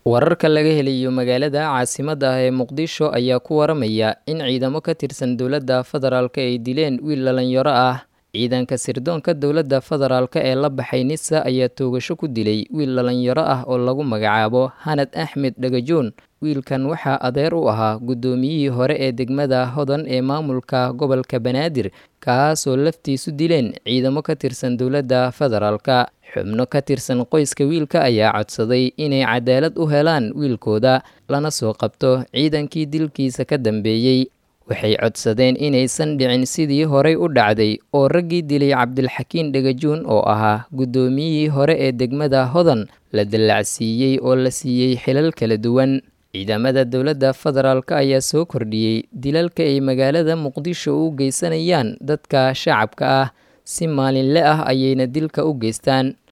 wararka laga helayo magaalada caasimadda ah ee muqdisho ayaa ku waramaya in ciidamo ka tirsan dowladda federaalk ay dileen wiil dhalinyaro ah ciidanka sirdoonka dowladda federaalk ee la baxay nisa ayaa toogasho ku dilay wiil dhalinyaro ah oo lagu magacaabo hanad axmed dhagajoon wiilkan waxaa adeer u ahaa guddoomiyihii hore ee degmada hodan ee maamulka gobolka banaadir kaasoo laftiisu dileen ciidamo ka tirsan dowladda federaalka xubno ka tirsan qoyska wiilka ayaa codsaday inay cadaalad u helaan wiilkooda lana soo qabto ciidankii dilkiisa ka dambeeyey waxay codsadeen inaysan dhicin sidii horey u dhacday oo raggii dilay cabdilxakiin dhagajuun oo ahaa guddoomiyihii hore ee degmada hodan la dallacsiiyey oo la siiyey xilal kala duwan ciidamada dowladda federaalk ayaa soo kordhiyey dilalka ay magaalada muqdisho u geysanayaan dadka shacabka ah si maalinle ah ayayna dilka u geystaan